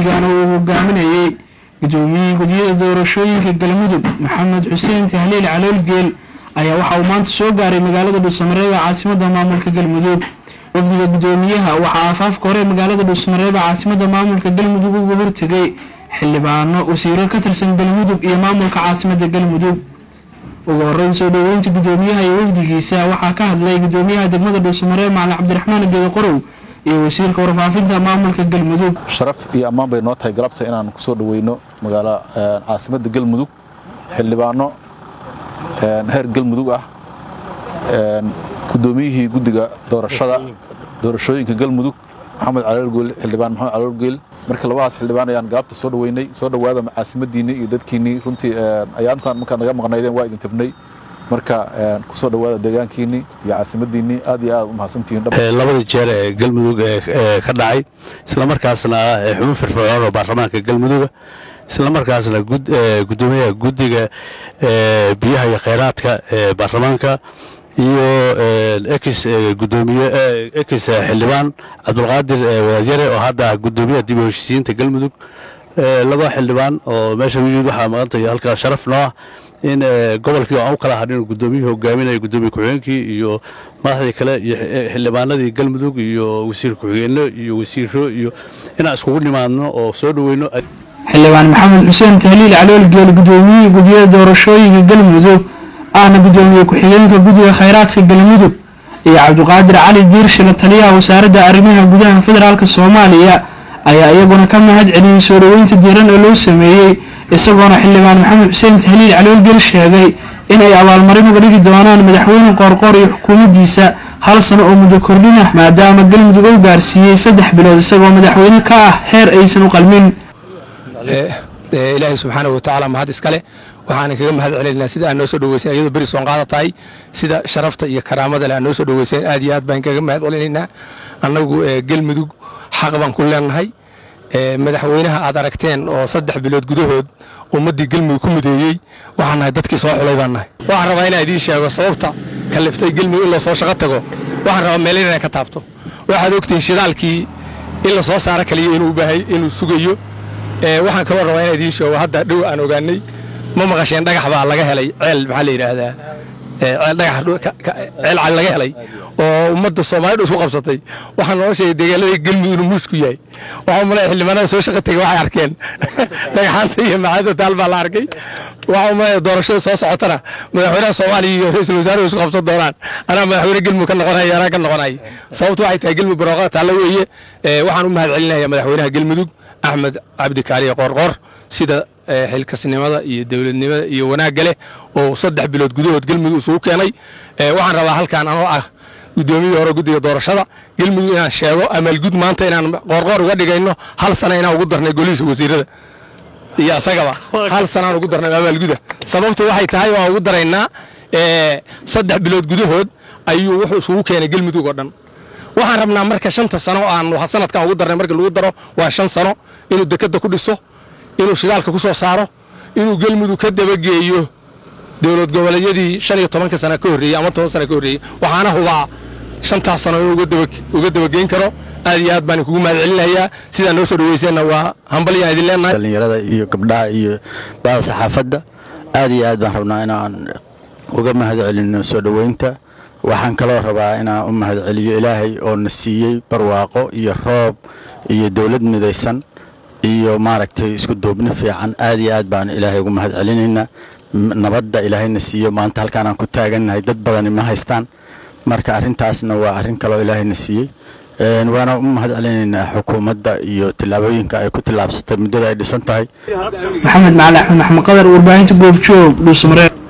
wafdigan uu hogaaminayey gudoomiyihii gudyada doorashooyinka galmudug maxamed xuseen tahliil caloolgeel ayaa waxa uu maanta soo gaaray magaalada dhuusamareeb ee caasimada maamulka galmudug wafdiga gudoomiyaha waxaa aafaafka hore magaalada dhuusamareeb ee caasimada maamulka galmudug uga hortegay xildhibaano wasiiro ka tirsan galmudug iyo maamulka caasimada galmudug ugu horeyn soo dhoweynta gudoomiyaha iyo wafdigiisa waxaa ka hadlay gudoomiyaha degmada dhuusamareeb macalin cabdiraxmaan geeda qorow iyo wasiirka warfaafinta maamulka galmudug sharaf iyo ammaan bay noo tahay galabta inaan kusoo dhaweyno magaala caasimada galmudug xildhibaano heer galmudug ah gudoomiyihii guddiga doorashada doorashooyinka galmudug maxamed caloolgeel xildhibaan maxamed caloolgeel marka labadaas xildhibaan ayaan galabta soo dhaweynay soo dhowaada caasimadiinii iyo dadkiinii runtii ayaantan markaad naga maqnaydeen waa idin tabnay marka kusoo dhowaada deegaankiinii iyo caasimadiinii aad iyo aad u mahadsantihiin labada jeer ee galmudug ee ka dhacay islamarkaasna xubin firfircoon oo baarlamaanka galmuduga islamarkaasna gudoomiyaha guddiga biyaha iyo khayraadka ee baarlamaanka iyo ex gudoomiye ex xildhibaan cabdulqaadir wadaadyare oo hadda ah gudoomiyaha dib u heshiisiinta galmudug laba xildhibaan oo meesha yimid waxaa maqantay halkaa sharaf noo ah in gobolkii aan u kala hadhin gudoomiyihii hogaaminaya gudoomiye ku-xigeenkii iyo madaxdii kale iyo xildhibaanadii galmudug iyo wasiir ku-xigeenno iyo wasiiro iyo inaan iskugu nimaadno oo soo dhoweyno xildhibaan maxamed xuseen tahliil caloolgeel gudoomiyihii gudyada doorashooyinka galmudug ahna gudoomiye ku-xigeenka guddiga khayraadka galmudug iyo cabdiqaadir cali diirshila taliyaha wasaaradda arrimaha gudaha federaalk soomaaliya ayaa iyaguna ka mahad celiyey soo dhoweynta diiran oo loo sameeyey isagoona xildhibaan maxamed xuseen tahliil caloolgeel sheegay inay abaalmarin uga dhigi doonaan madaxweyne qoorqoor iyo xukuumaddiisa hal sano oo muddo kordhinah maadaama galmudug uu gaarsiiyey saddex bilood isagoo madaxweyne ka ah heer aysan u qalmin ilaahay subxaanahu watacaala mahad iskale waxaana kaga mahad celinaynaa sida aad noo soo dhaweysan iyadoo beri soon qaada tahay sida sharafta iyo karaamada leh aad noo soo dhaweysan aad iyo aad baan kaga mahad celinaynaa annagu galmudug xaq baan ku leenahay madaxweynaha aad aragteen oo saddex bilood gudahood ummaddii galmudug ku mudeeyey waxaan nahay dadkii soo xulay baan nahay waxaan rabaa inaan idiin sheego sababta kaliftay galmudug in lasoo shaqo tago waxaan rabaa meel inay ka taabto waxaad ogtihiin shidaalkii in la soo saaro kaliya inuu baahay inuu sugayo waxaan kaloo rabaa inaan idiin sheego hadda dhow aan ogaanay ma maqasheen dhagax baa laga helay ceel maxaa la yidhaahdaa ceel dhagax ceel cal laga helay oo ummadda soomaalida isku qabsatay waxaa noo sheegay deegaanada galmudug inuu muus ku yahay waxaa malaya xildhibaanada soo shaqa tegay waxay arkeen dhagaxaanta iyo macaadda taal baa la arkay waxaa malaya doorashada soo socotana madaxweynaha soomaaliya iyo ra-iisul wasaaruhu isku qabsan doonaan anaa madaxweyne galmudug ka noqonaya anaa ka noqonaya sababtu waxay tahay galmudug barooqada taalla weeye waxaan u mahad celinaya madaxweynaha galmudug axmed cabdi kaaliye qoorqoor sida xilkasnimada iyo dowladnimada iyo wanaagga leh oo saddex bilood gudahood galmudug isugu keenay waxaan rabaa halkaan anoo ah gudoomiyii hore guddiga doorashada galmudug inaan sheego amaalgud maanta inaan qoorqoor uga dhigayno hal sana inaan ugu darnay golihiisa wasiirada iyo asagaba hal sanaan ugu darnay amaalguda sababtu waxay tahay waan ugu daraynaa saddex bilood gudahood ayuu wuxuu isugu keenay galmudug oo dhan waxaan rabnaa marka shanta sano aan sanadkan ugu darnay markii lagu daro waa shan sano inuu dekadda ku dhiso inuu shidaalka ku soo saaro inuu galmudug ka dabageeyo dowlad goboleedyadii shan iyo tobanka sana ka horreeyey ama toban sana ka horreeyey waxaana hubaa shantaas sano inuu uga dabageyn karo aad iyo aad baan kugu mahad celinayaa sidaa noo soo dhaweyseenna waa hambalyaan idin leenahay dhallinyarada iyo gabdhaha iyo bada saxaafadda aad iyo aad baan rabnaa inaan uga mahad celino soo dhoweynta waxaan kaloo rabaa inaan u mahad celiyo ilaahay oo na siiyey barwaaqo iyo roob iyo dowlad midaysan iyo maaragtay isku duubni fiican aad iyo aad baan ilaahay ugu mahad celinaynaa nabadda ilaahayna siiyo maanta halkaanaan ku taagannahay dad badani ma haystaan marka arrintaasna waa arrin kaloo ilaahayna siiyey waana u mahad celinaynaa xukuumadda iyo tillaabooyinka ay ku tillaabsatay muddada ay dhisan tahay maxamed macali axmed maxmed qadar warbaahinta goobjoog dhuusamareeb